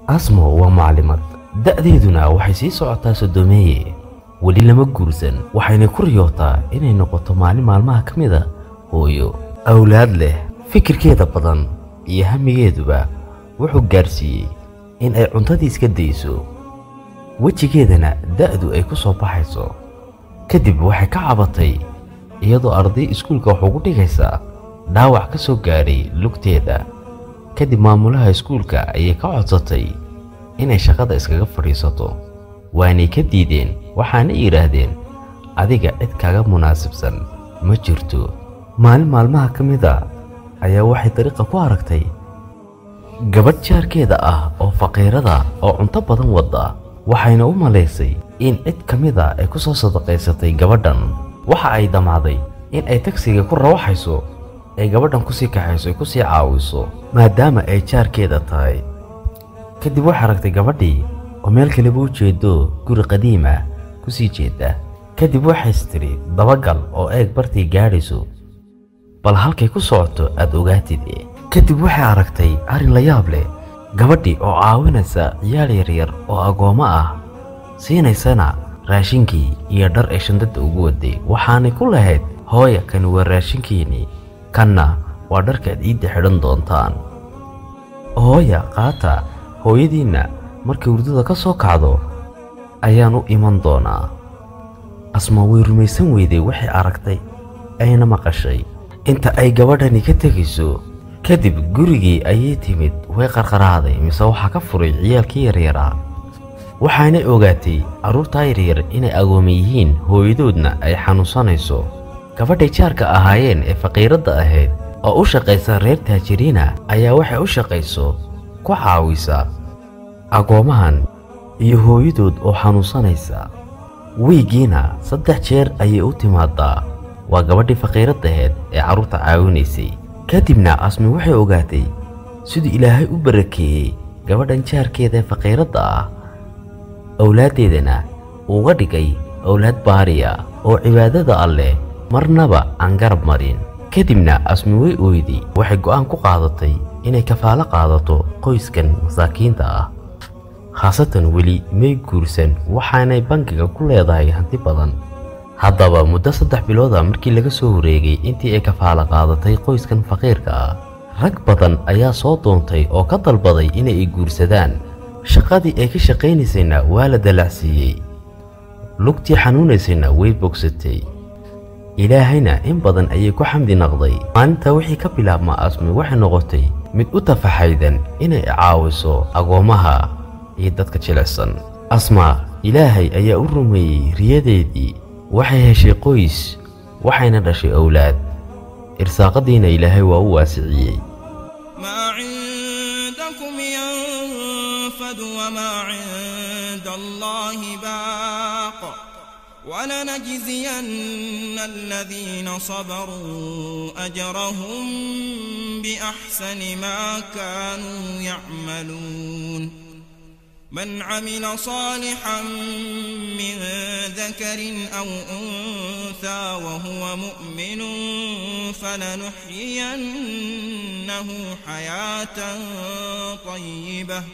asmo waa maclimad da'deeduna waxay sii socotaa sodomeeye weli lama guursan waxayna ku riyootaa inay noqoto maalin maalmaha ka mid a hooyo awlaad leh fikirkeeda badan iyo hamigeeduba wuxuu gaarsiiyey in ay cuntadii iska dayso wejigeedana da'du ay ku soo baxayso kadib waxay ka cabatay iyadoo arday iskuulka wax ugu dhigaysa dhaawac ka soo gaadhay lugteeda kadib maamulaha iskuulka ayay ka codsatay inay shaqada iskaga fadhiisato waanay ka diideen waxaana yidhaahdeen adiga cid kaga munaasibsan ma jirto maalin maalmaha ka mid a ayaa waxay dariiqa ku aragtay gabadh jaarkeeda ah oo faqiirada oo cunto badan wadda waxayna u malaysay in cid ka mid a ay ku soo sadaqaysatay gabadhan waxa ay damacday in ay tagsiga ku rawaxayso ay gabadhan kusii kaxayso ay kusii caawiso maadaama ay jaarkeeda tahay kadib waxay aragtay gabadhii oo meel kaleba u jeedo guri qadiim ah kusii jeeda kadib waxays tidhi dabagal oo eeg bartii gaadhayso bal halkay ku socoto aad ogaatid kadib waxay aragtay arrin la yaab leh gabadhii oo caawinaysa ciyaal yaryar oo agoommo ah siinaysana raashinkii iyo dhar ay shandada ugu waday waxaanay ku lahayd hooya kani waa raashinkiinii kanna waa dharkaad ciidda xidhan doontaan hooya qaata hooyadiinna markay hurdada ka soo kacdo ayaan u iman doonaa asma way rumaysan weyday waxay aragtay ayna maqashay inta ay gabadhani ka tegayso kadib gurigii ayay timid way qarqaraaday mise waxaa ka furay ciyaalkii yaryaraa waxaanay ogaatay carruurtaa yaryar inay agooma yihiin hooyadoodna ay xanuunsanayso gabadhay jaarka ahaayeen ee faqiiradda ahayd oo u shaqaysa reer taajiriina ayaa waxay u shaqayso ku caawisa agoommahan iyo hooyadood oo xanuunsanaysa wiigiina saddex jeer ayay u timaadaa waa gabadhii faqiiradda ahayd ee carruurta caawinaysay kadibna asmi waxay ogaatay siduu ilaahay u barakeeyey gabadhan jaarkeeda ee faqiiradda ah owlaaddeedana uga dhigay owlaad baariya oo cibaadada alleh marnaba aan garab marin kadibna asmi way ooyday waxay go'aan ku qaadatay inay kafaalo qaadato qoyskan masaakiinta ah khaasatan weli may guursan waxaanay bangiga ku leedahay hanti badan haddaba muddo saddex bilooda markii laga soo wareegay intii ay kafaalo qaadatay qoyskan faqiirka ah rag badan ayaa soo doontay oo ka dalbaday inay i guursadaan shaqadii ay ka shaqaynaysayna waa la dalacsiiyey lugtii xanuunaysayna way bogsatay ilaahayna in badan ayay ku xamdi naqday maalintaa wixii ka bilaabma asmi waxay noqotay mid u tafaxaydan inay caawiso agoommaha iyo dadka jilicsan asma ilaahay ayaa u rumeeyey riyadeedii waxay heshay qoys waxayna dhashay owlaad irsaaqadiina ilaahay waa u waasiciyey ما عندكم ينفد وما عند الله باق ولنجزين الذين صبروا أجرهم بأحسن ما كانوا يعملون من عمل صالحا من ذكر أو أنثى وهو مؤمن فلنحيينه حياة طيبة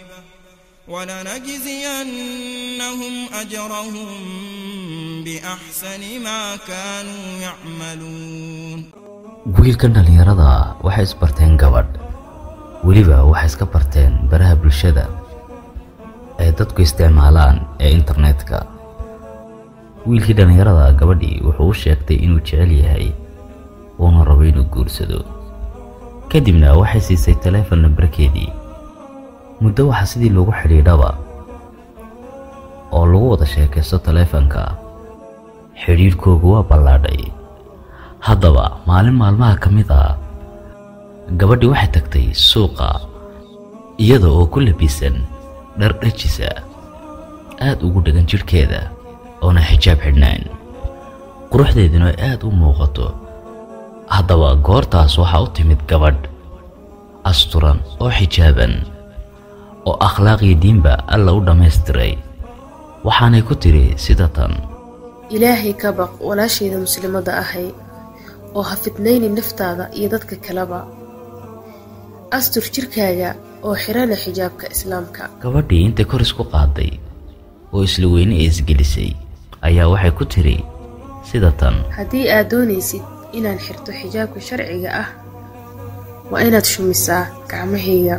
ولنجزينهم أجرهم بأحسن ما كانوا يعملون wiilkan dhallinyarada waxay isbarteen gabadh weliba waxay iska barteen baraha bulshada ay dadku isticmaalaan ee internetka wiilkii dhallinyarada gabadhii wuxuu u sheegtay inuu jecel yahay uuna rabo inuu guursado kadibna waxay siisay taleefon nambarkeedii muddo waxaa sidii loogu xidhiidhaba oo lagu wada sheekaysto taleefanka xidhiidhkoogu waa ballaadhay haddaba maalin maalmaha ka mid ah gabadhii waxay tagtay suuqa iyada oo ku labisan dhar dhajisa aad ugu dhegan jidhkeeda oona xijaab xidhnayn quruxdeeduna ay aad u muuqato haddaba goortaas waxaa u timid gabadh asturan oo xijaaban oo akhlaaqii diinba alla u dhammaystiray waxaanay ku tidhi sida tan ilaahay ka baq walaashayda muslimadda ahay oo ha fidnayni naftaada iyo dadka kaleba astur jirkaaga oo xirana xijaabka islaamka gabadhii intay kor isku qaaday oo isla weyne ee isgelisay ayaa waxay ku tiri sida tan haddii aad doonaysid inaan xirto xijaabka sharciga ah waa inaad shumisaa gacmahayga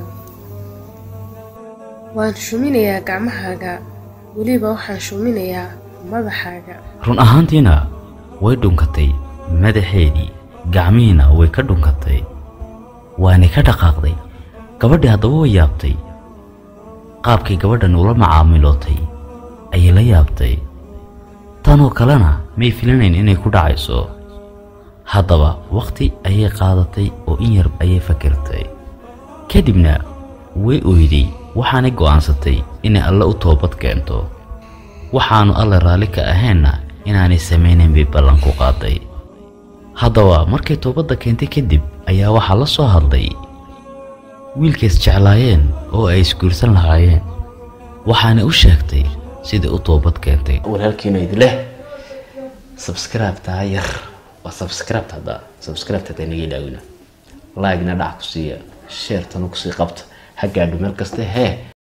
waan shuminayaa gacmahaaga weliba waxaan shuminayaa madaxaaga run ahaantiina way dhunkatay madaxeedii gacmihiina way ka dhunkatay waanay ka dhaqaaqday gabadhii haddaba way yaabtay qaabkay gabadhan ula macaamilootay ayay la yaabtay tanoo kalena may filanayn inay ku dhacayso haddaba wakhti ayay qaadatay oo in yar ayay fakirtay kadibna way oyday waxaanay go'aansatay inay alle u toobad keento waxaanu alle raalli ka ahaynna inaanay samaynayn bay ballan ku qaaday haddaba markay toobadda keentay kadib ayaa waxaa la soo hadlay wiilkays jeclaayeen oo ay isguursan lahaayeen waxaana u sheegtay sidai u toobad keentay walaalkiina idileh subscribe-taa yar waa subscribe hadda subscribe hadda inaga ilaawina like-na dhac ku siiya sheertana kusii qabta ha gaadho meel kaste hee